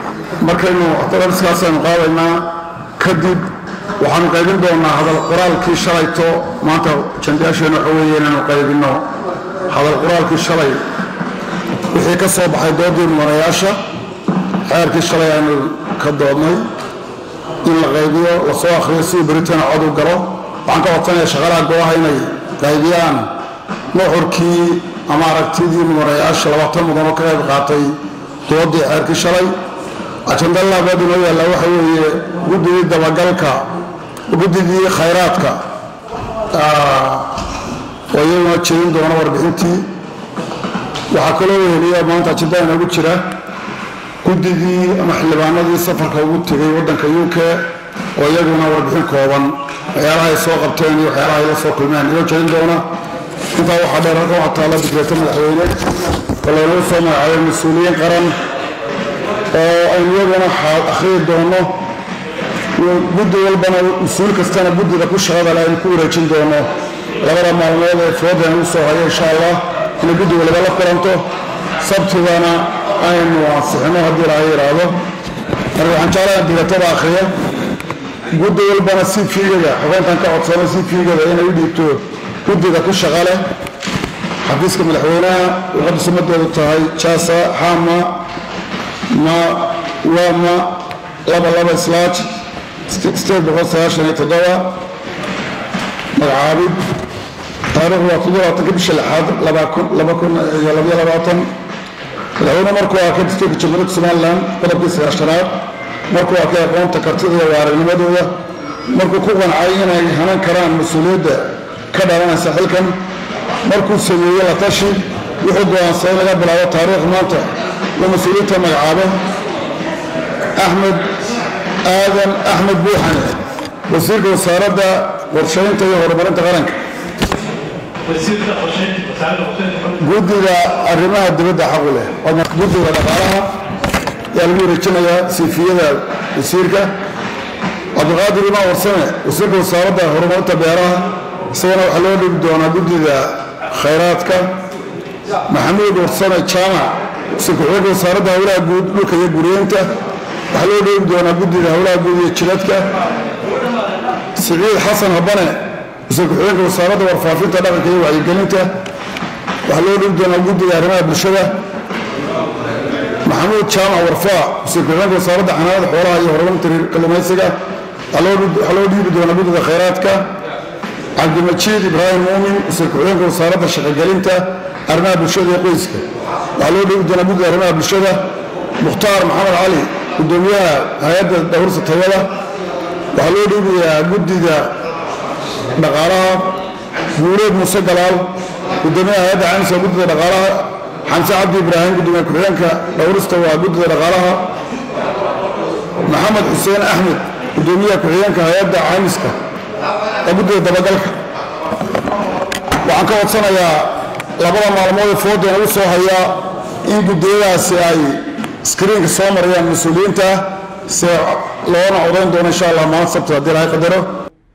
markaynu atodariskaasaynu qaadaynaa kadib waxaanu qaybin doonaa hadal qoraalkii shalayto maanta jandayaasheenna waxa weeye inaanu qaybinno hadal qoraalkii shalay wixii ka soo baxay doodii mudanayaasha xeerkii shalay aynu ka doodnay in la qaybiyo lasoo akhriyo sidii beritaan cod u galo waxaan ka codsanaya shaqalaha go-aha inay qaybiyaan nuxurkii ama aragtidii mudanayaasha labaatan mudanoo ka qayb qaatay doodii xeerkii shalay ajanda labaad inoo yaallaa waxa weeye guddigii dabagalka guddigii khayraadka oo iyaguna jeedin doona warbixintii waxaa kaloo weheliya maanta ajanda inoogu jira guddigii ama xildhibaanadii safarka ugu tegay waddanka u k oo iyaguna warbixin kooban waxyaalaha ay soo qabteen iyo waxyaalaha ay la soo kulmeen inoo jeedin doona intaa waxaa dheer halkan waxaa taalla digreeto madaxweyne oo loonagu soo magacaabay mas-uuliyiin qaran oo aynu iyaguna akhriyi doono guddi walbana mas-uul kastana guddiga ku shaqada le aynu ku wareejin doono labada maalmood ee foodan u soo hayo insha allah inay guddi waliba la kulanto sabtigana aynu ansixino haddii laga yidhaahdo marka waxaan jeclaha digatada akhriya guddi walbana si fiigada xubeyntan ka codsano si fiigada inay u dhiibto guddiga ku shaqa leh xafiiska madaxweynaha luqadda sumadeedu tahay jasa xama ma wama laba laba slaaj sideed boqol sagaashan iyo toddoba magacaabid taariikhdu waa toddobaatanka bisha lixaad laba kun iyo labaiyo labaatan madaxweyne markuu arkay dastuurka jamhuuriyadda somalilan qodobkii sagaashanaad markuu arkay aqoonta kartida iyo waaragnimadooda markuu ku qancay inay hanan karaan mas-uuliyadda ka dhalanaysa xilkan markuu sameeyey la tashi wuxuu go-aansaday laga bilaabo taariikh maanta uu mas-uuliyiinta magacaabo axmed aadan axmed buuxane wasiirka wasaaradda qorshaynta iyo horumarinta qaranka guddiga arrimaha dibadda xaqu leh guddiga dhaqaalaha ayaa lagu wareejinayaa siifiyada wasiirka cabdiqaadir imaan warsame wasiirka wasaaradda horumarinta beeraha isagana waxaa loo dhibi doonaa guddiga khayraadka maxamuud warsame jaamac wasiirka xooga wasaaradda howlaha guud dhulka iyo guriyeynta waxaa loo dhibi doonaa guddiga howlaha guud iyo jiradka siciid xasan habane wasiirka xooganka wasaaradda warfaafinta dhaqanka iyo wacyigelinta waxaa loo dhibi doonaa guddiga arrimaha bulshada maxamuud jaamac warfaa wasiirka xooganka wasaaradda xanaanada xoolaha iyo horumarinta kalluumaysiga waxaa loo dhiibi doonaa guddiga khayraadka cabdimajiid ibraahim muumin wasiirka xooganka wasaaradda shaqogelinta arrimaha bulshada iyo qoyska waxaa loo dhiibi doonaa guddiga arrimaha bulshada mukhtaar maxamed cali gudoomiyaha hay-adda dhowrsa tayada waxaa loo dhiibayaa guddiga dhaqaalaha guuleed muuse galaal gudoomiyaha hay-adda caymis waa guddida dhaqaalaha xamse cabdi ibraahim gudoomiye ku-xigeenka dhowrista waa guddida dhaqaalaha maxamed xuseen axmed gudoomiyaha ku-xigeenka hay-adda caymiska waa guddida dabagalka waxaan ka codsanayaa labada maalmood ee foodan ugu soo hayaa in guddiyadaasi ay skriinka soo marayaan mas-uuliyiinta se loona codayn doono insha allah maalin sabti haddii lahay qadaro